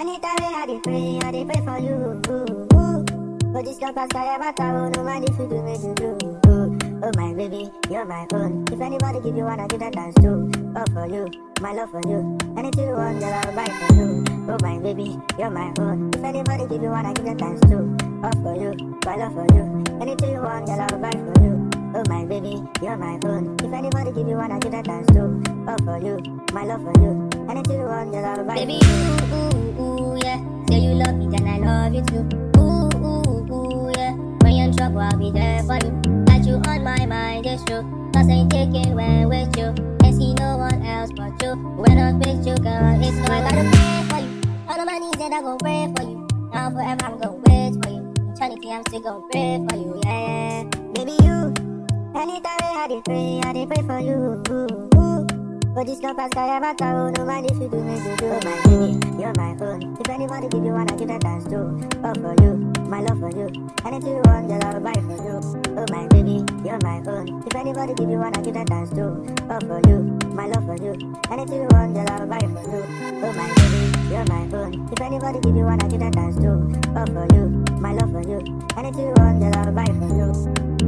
Anytime I dey pray, I dey pray for you. Ooh, ooh. But this campus guy ever tell no man if you do me you do. Ooh, oh my baby, you're my own. If anybody give you one, I give that dance too. All for you, my love for you. Anything you want, girl, I'll buy for you. Oh my baby, you're my own. If anybody give you one, I give that dance too. All for you, my love for you. Anything you want, girl, I'll buy for you. Oh my baby, you're my own. If anybody give you one, I give that dance too. All for you, my love for you. Anything you want, girl, I'll buy Baby, for you. ooh, ooh, ooh, yeah. Say you love me, then I love you too. Ooh, ooh, ooh, yeah. When you're in trouble, I'll be there for you. Got you on my mind, it's true. Cause I ain't taking when with you. Ain't see no one else but you. When I'm with you, girl, it's no, I gotta pray for you. On my knees, and I gon' pray for you. Now forever, I'm gon' wait for you. Eternity, I'm still gon' pray for you, yeah. Baby, you. Anytime I dey pray, I dey pray for you. Ooh, ooh. But this campus guy ever tell no man if you do me you do. Oh my baby, you're my own. If anybody give you one, I give that dance too. All for you, my love for you. Anything you want, girl, I'll buy for you. Oh my baby, you're my own. If anybody give you one, I give that dance too. All for you, my love for you. Anything you want, girl, I'll buy for you. Oh my baby, you're my own. If anybody give you one, I give that dance too. All for you, my love for you. Anything you want, girl, I'll buy for you.